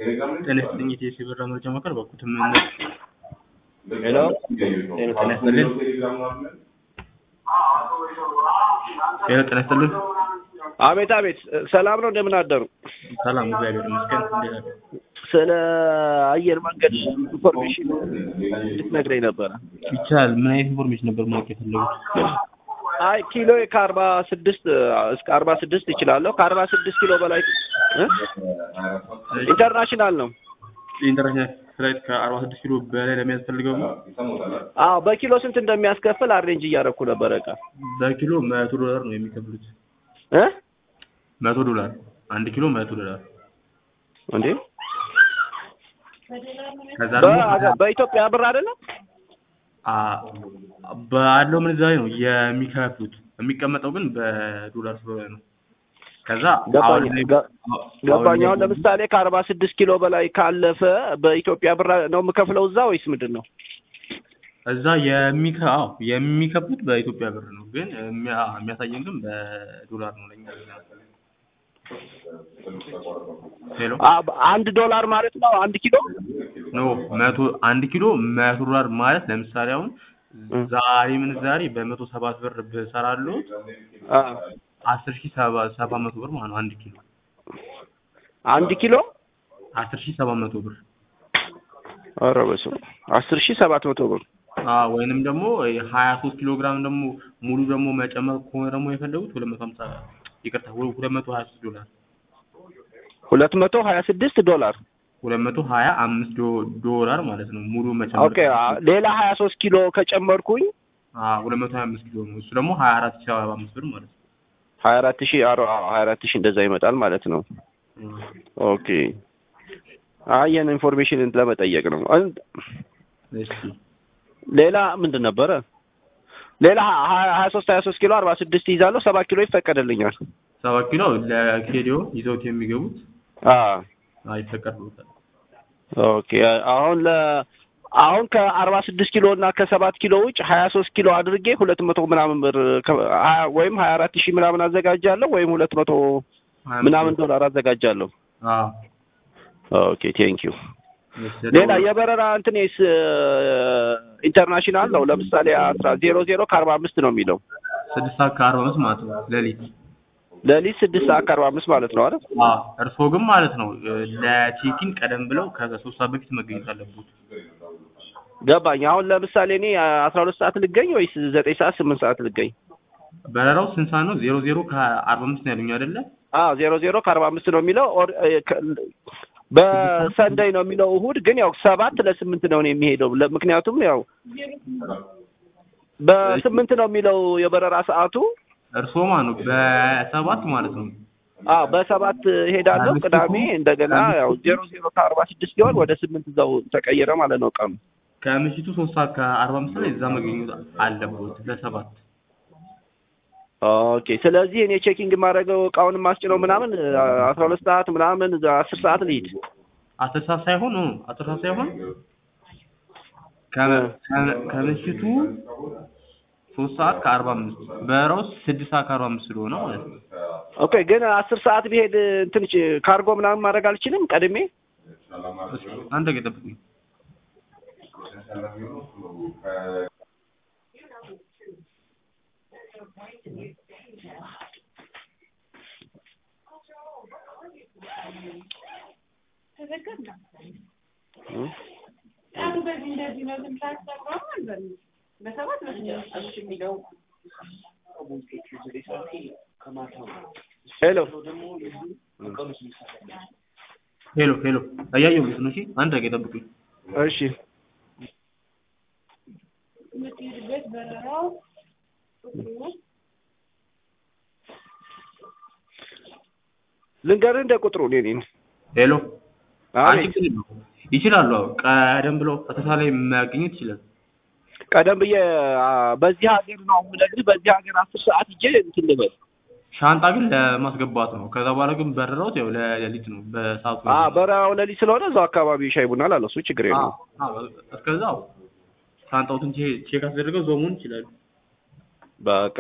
ጤና ይስጥልኝ የኢቲኤስ የብር መረጃ ማዕከል በኩል ስምምነት ሄሎ ጤና ይስጥልኝ ሄሎ ጤና ይስጥልኝ አቤት አቤት ሰላም ነው እንደምን አደሩ ሰላም እግዚአብሔር ይመስገን እንዴት አሉ ስለ አየር መንገድ ኢንፎርሜሽን ልትነግረኝ ነበረ ይቻላል ምን አይነት ኢንፎርሜሽን ነበር ማወቅ የፈለጉት አይ ኪሎ ከአርባ ስድስት እስከ አርባ ስድስት ይችላለሁ ከአርባ ስድስት ኪሎ በላይ እ? ኢንተርናሽናል ነው ኢንተርናሽናል ፍላይት ከአርባ ስድስት ኪሎ በላይ ለሚያስፈልገው ነው አዎ በኪሎ ስንት እንደሚያስከፍል አሬንጅ እያደረኩ ነበረ እቃ በኪሎ መቶ ዶላር ነው የሚከፍሉት እ መቶ ዶላር አንድ ኪሎ መቶ ዶላር እንዴ ከዛ ደግሞ በ- በኢትዮጵያ ብር አይደለም አ ባለው ምንዛሬ ነው የሚከፍሉት የሚቀመጠው ግን በዶላር ስለሆነ ነው ከዛ ገባኝ አሁን ላይ- ገ- አሁን ገባኝ ላይ- አሁን ለምሳሌ ከአርባ ስድስት ኪሎ በላይ ካለፈ በኢትዮጵያ ብር ነው የምከፍለው እዛ ወይስ ምንድን ነው እዛ የሚከ አዎ የሚከፍሉት በኢትዮጵያ ብር ነው ግን የሚያ- የሚያሳየን ግን በዶላር ነው ለኛ ሄሎ አ- አንድ ዶላር ማለት ነው አንድ ኪሎ ኖ መቶ አንድ ኪሎ መቶ ዶላር ማለት ለምሳሌ አሁን ዛሬ ምንዛሬ በመቶ ሰባት ብር ብሰራሉት አ፣ አስር ሺህ ሰባ ሰባት መቶ ብር ማለት ነው አንድ ኪሎ አንድ ኪሎ አስር ሺህ ሰባት መቶ ብር ኧረ በስመ አብ አስር ሺህ ሰባት መቶ ብር አዎ ወይንም ደግሞ ሀያ ሶስት ኪሎ ግራም ደግሞ ሙሉ ደግሞ መጨመር ከሆነ ደግሞ የፈለጉት ሁለት መቶ ሀምሳ ይቅርታ ሁ- ሁለት መቶ ሀያ ሶስት ዶላር ሁለት መቶ ሀያ ስድስት ዶላር ሁለት መቶ ሀያ አምስት ዶ- ዶላር ማለት ነው ሙሉ መጨመር ኦኬ አ፣ ሌላ ሀያ ሶስት ኪሎ ከጨመርኩኝ አዎ ሁለት መቶ ሀያ አምስት ኪሎ ነው እሱ ደግሞ ሀያ አራት ሺህ ሰባ አምስት ብር ማለት ነው ሀያ አራት ሺህ አሮ- አዎ፣ ሀያ አራት ሺህ እንደዛ ይመጣል ማለት ነው እም። ኦኬ አይ ይህን ኢንፎርሜሽን ለመጠየቅ ነው አን- እሺ ሌላ ምንድን ነበረ ሌላ ሀያ ሀያ ሶስት ሀያ ሶስት ኪሎ አርባ ስድስት ይዛለሁ ሰባት ኪሎ ይፈቀድልኛል ሰባት ኪሎ ለኬዲዮ ይዘውት የሚገቡት አ አይፈቀድሎታል ኦኬ አሁን ለ አሁን ከአርባ ስድስት ኪሎ እና ከሰባት ኪሎ ውጭ ሀያ ሶስት ኪሎ አድርጌ ሁለት መቶ ምናምን ብር ከ- ሀያ- ወይም ሀያ አራት ሺህ ምናምን አዘጋጃለሁ ወይም ሁለት መቶ ሀያ አምስት ምናምን ዶላር አዘጋጃለሁ አዎ ኦኬ ቴንክ ዩ እሺ፣ ሌላ የበረራ እንትኔስ ኢንተርናሽናል ነው ለምሳሌ አስራ ዜሮ ዜሮ ከአርባ አምስት ነው የሚለው ስድስት ሰዓት ከአርባ አምስት ማለት ነው ሌሊት ሌሊት ስድስት ሰዓት ከአርባ አምስት ማለት ነው አይደል አዎ እርስዎ ግን ማለት ነው ለቼኪን ቀደም ብለው ከሶስት ሰዓት በፊት መገኘት አለበት ገባኝ አሁን ለምሳሌ እኔ አስራ ሁለት ሰዓት ልገኝ ወይስ ዘጠኝ ሰዓት ስምንት ሰዓት ልገኝ በረራው ስንት ሰዓት ነው ዜሮ ዜሮ ከአርባ አምስት ነው ያሉኝ አይደለ አዎ ዜሮ ዜሮ ከአርባ አምስት ነው የሚለው ኦር- እ፣ ከ- በሰንደይ ነው የሚለው እሁድ ግን ያው ሰባት ለስምንት ነው እኔ የሚሄደው ለ- ምክንያቱም ያው በስምንት ነው የሚለው የበረራ ሰዓቱ እርስዎ ማለት ነው በሰባት ማለት ነው አዎ በሰባት ሄዳለሁ ቅዳሜ እንደገና ያው ዜሮ ዜሮ ከአርባ ስድስት ሲሆን ወደ ስምንት እዛው ተቀየረ ማለት ነው ቀኑ ከምሽቱ ሶስት ሰዓት ከአርባ አምስት ላይ እዛ መገኘት አለበት ለሰባት ኦኬ ስለዚህ እኔ ቼኪንግ የማደርገው እቃውን ማስጭነው ምናምን አስራ ሁለት ሰዓት ምናምን አስር ሰዓት ልሂድ አስር ሰዓት ሳይሆን እ አስር ሰዓት ሳይሆን ከ- ከ- ከምሽቱ ሶስት ሰዓት ከአርባ አምስት በረራው ስድስት ሰዓት ከአርባ አምስት ስለሆነ ማለት ነው ኦኬ ግን አስር ሰዓት ብሄድ እንትን ጭ- ካርጎ ምናምን ማድረግ አልችልም ቀድሜ እስኪ አንድ ደቂቃ ጠብቁኝ እ? አሁን በዚህ እንደዚህ ነው ግን ታስገባው አልበል በሰባት በስድስት የሚለው ሄሎ ሄሎ ሄሎ እያየሁት ነው እሺ አንድ ደቂቃ ጠብቁኝ እሺ የምትሄድበት በረራው ቁጥሩ ልንገርህ እንደ ቁጥሩ እኔ ነኝ ሄሎ አቤት ችግር የለውም ይችላሉ አዎ ቀደም ብለው አተታ ላይ ማግኘት ይችላል ቀደም ብዬ አ፣ በዚህ ሀገር ነው የምነግርህ በዚህ ሀገር አስር ሰዓት ሂጄ እንትን ልበል ሻንጣ ግን ለማስገባት ነው ከዛ በኋላ ግን በረራውት ያው ለሌሊት ነው በሰዓቱ አ በረራው ሌሊት ስለሆነ እዛው አካባቢ ሻይ ቡና ላለው እሱ ችግር አዎ የለውም አዎ እስከዛው ሻንጣውትን ቼክ አስደርገው ዞሙን ይችላሉ በቃ